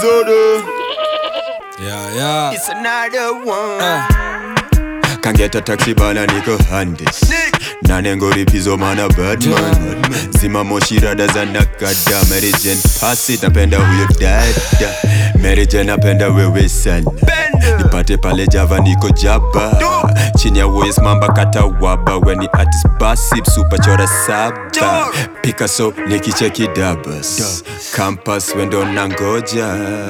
Pizodo. Yeah, yeah. It's another one. Uh. Can get a taxi bana niko handis nanengori pizo mana badman zima moshi rada za nakada Mary Jane pass it napenda huyo dada Mary Jane napenda wewe sana nipate pale java niko jaba chini ya West mamba kata waba weni artist basi super chora saba Picasso nikicheki dabas campus wendo nangoja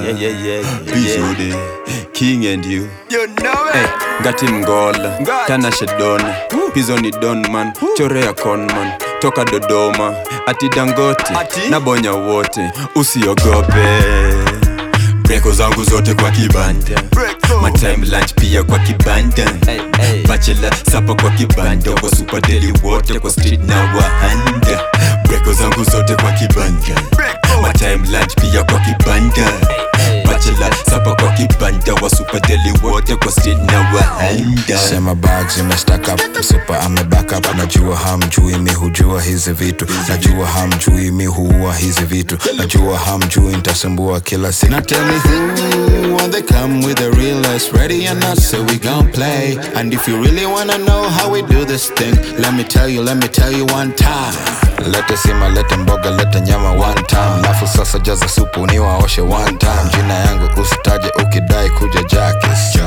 Bizode king and you Hey, ngati mgola tanashe dona pizo ni donman chorea conman toka dodoma ati dangoti na bonya wote usiogope breko zangu zote kwa kibanda matime lunch pia kwa kibanda bachela sapa kwa kibanda kwa supadeli wote kwa street na wahanda breko zangu zote kwa kibanda matime lunch pia kwa kibanda bachela sapa kwa kibanda wa supadeli wote kwa street na wahanda sema bag zimestack up super ame back up najua hamjui mi hujua hizi vitu najua hamjui mi huua hizi vitu najua hamjui nitasumbua kila siku Now tell me who when they come with the realest ready or not so we gon' play and if you really wanna know how we do this thing let me tell you let me tell you one time lete sima lete mboga lete nyama one time lafu sasa jaza supu ni waoshe one time jina yangu usitaje ukidai kuja jakis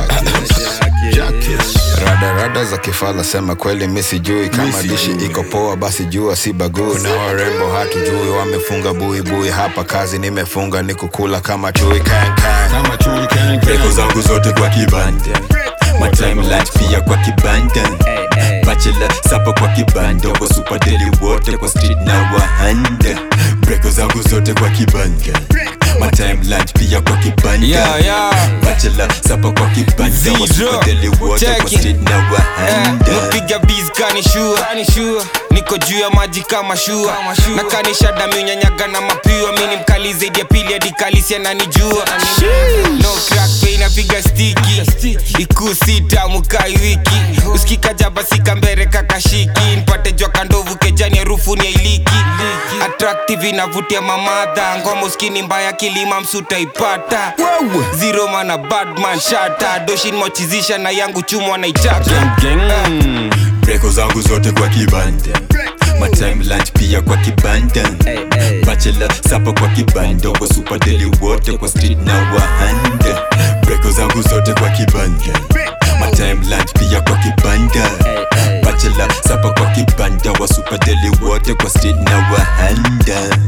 Jakis. rada rada za kifala sema kweli mi sijui kama dishi iko poa basi jua si bagui kuna warembo hatujui wamefunga buibui hapa kazi nimefunga ni kukula kama chui kan kan. breko zangu zote kwa kibanda matime lunch pia kwa kibanda bachela sapa kwa kibanda kwa supadeli wote kwa street na wahanda breko zangu zote kwa kibanda matime lunch pia kwa kibanda Yeah, yeah. bachela sapa kwa kibanda kwa Zero. supadeli wote kwa Check it. street na wahanda napiga biz kanishua niko juu ya maji kama shua na kanisha dami unyanyaga na mapiwa mini mkali zaidi ya pili hadi kalisi ananijua no crack pay napiga stiki ikuu sita mukai wiki usikika jaba sika mbere kakashiki npate jwa kandovu kejani harufu ni ailiki attractive inavutia mamadha ngoma uskini mbaya kilima msuta ipata zero mana badman shata doshin mochizisha na yangu chumwa naichaka breko zangu zote kwa kibanda matime lunch pia kwa kibanda bachela sapa kwa kibanda kwa supadeli wote kwa street na wahanda breko zangu zote kwa kibanda matime lunch pia kwa kibanda bachela sapa kwa kibanda wa supadeli wote kwa street na wahanda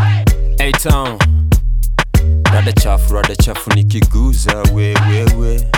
Hey town Rada chafu, rada chafu nikiguza wewewe